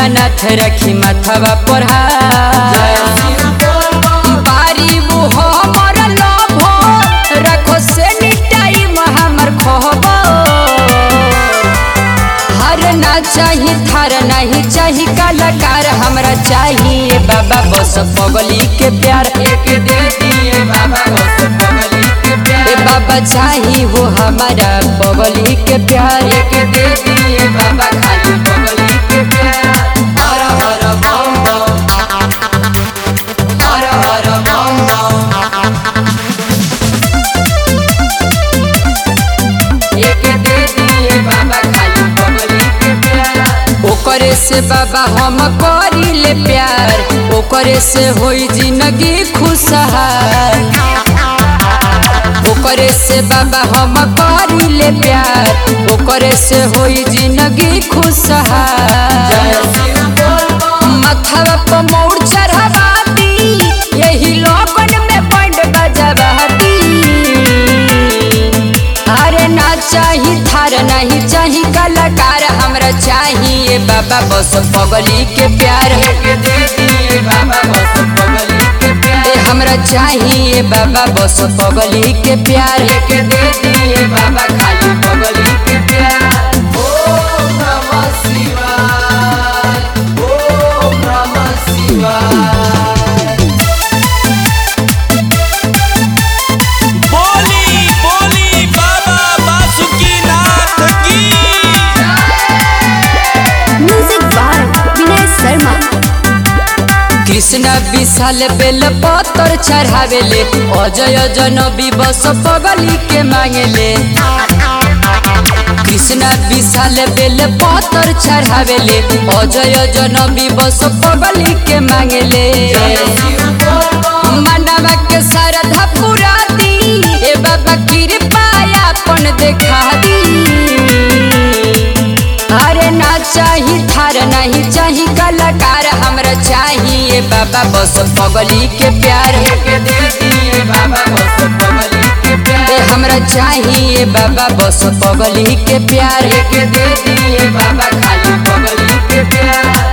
दीनानाथ रखी माथवा पर बारी वो हमर लोभ रखो से टाइम हमर खोबो हर ना चाही थार नहीं चाही कलाकार हमरा चाहिए बाबा बस पगली के प्यार एक दे दिए बाबा बस पगली के प्यार ए बाबा चाही हो हमारा पगली के प्यार एक दे दिए बाबा खाली पगली के प्यार हर हर बम बम हर हर बम बम एक दे दिए बाबा खाली पगली के प्यार ओकरे से बाबा हम करी ले प्यार ओकरे से होई जिंदगी खुशहाल ओकरे से बाबा हम करी ले प्यार ओकरे से होई जिंदगी खुशहाल मथवा पर मोड़ चढ़ावाती यही लोगन में बंड बजवाती अरे ना चाही थार नहीं चाही कलाकार हमरा चाहिए बाबा बस पगली के प्यार के दे दिए बाबा बस पगली के प्यार ए हमरा चाहिए बाबा बस पगली के प्यार के दे दिए बाबा खाली पगली के प्यार ओम नमः शिवाय ओम नमः शिवाय बोली बोली बाबा बासुकीनाथ की म्यूजिक बाय विनय शर्मा कृष्ण विशाल बेल पत्थर चढ़ावेले अजय जनबी बस पगली के मांगेले कृष्ण विशाल बेल पत्थर चढ़ावेले अजय जनबी बस पगली के मांगेले मनवा के श्रद्धा पूरा दी ए बाबा कृपा अपन देखा दी अरे ना चाही थार नहीं चाही कलाकार हमरा चाहिए बाबा बस पगली के प्यार के दे दिए बाबा बस पगली के प्यार ए हमरा चाहिए बाबा बस पगली के प्यार के दे दिए बाबा खाली पगली के प्यार